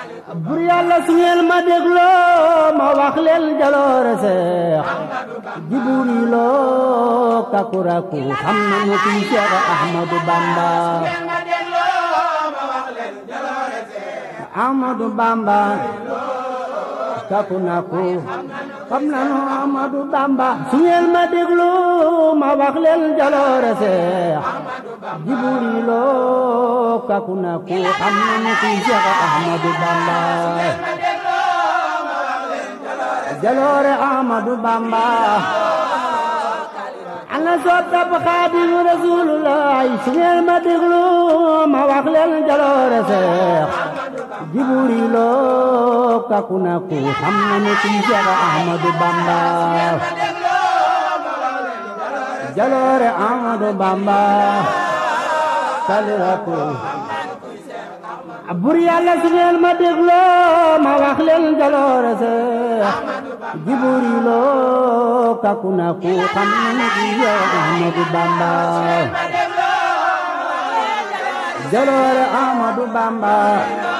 bur yàlla su ngeen ma dégloo ma wax leen jaloore seex jiburi loo kakuraku xam nañu kuy Seex Ahmadu Bamba Ahmadu Bamba kaku naku xam nañu Ahmadu Bamba su ngeen ma dégloo ma wax leen jaloore seex jiburi loo kaku naku xam nañu kuy Seex Ahmadu Bamba jaloore Ahmadu Bamba ana soppab Xaadimu Rasuulullaay su ngeen ma déglu ma wax leen jaloore Seex Jiburi loo kaku naku xam nañu kuy Seex Ahmadu Bamba jaloore Ahmadu Bamba kaliraku bur yàlla su ngeen ma dégloo ma wax leen jaloore Seex Jiburi loo kaku naku xam nañu kuy Seex Ahmadu Bamba jaloore Ahmadu Bamba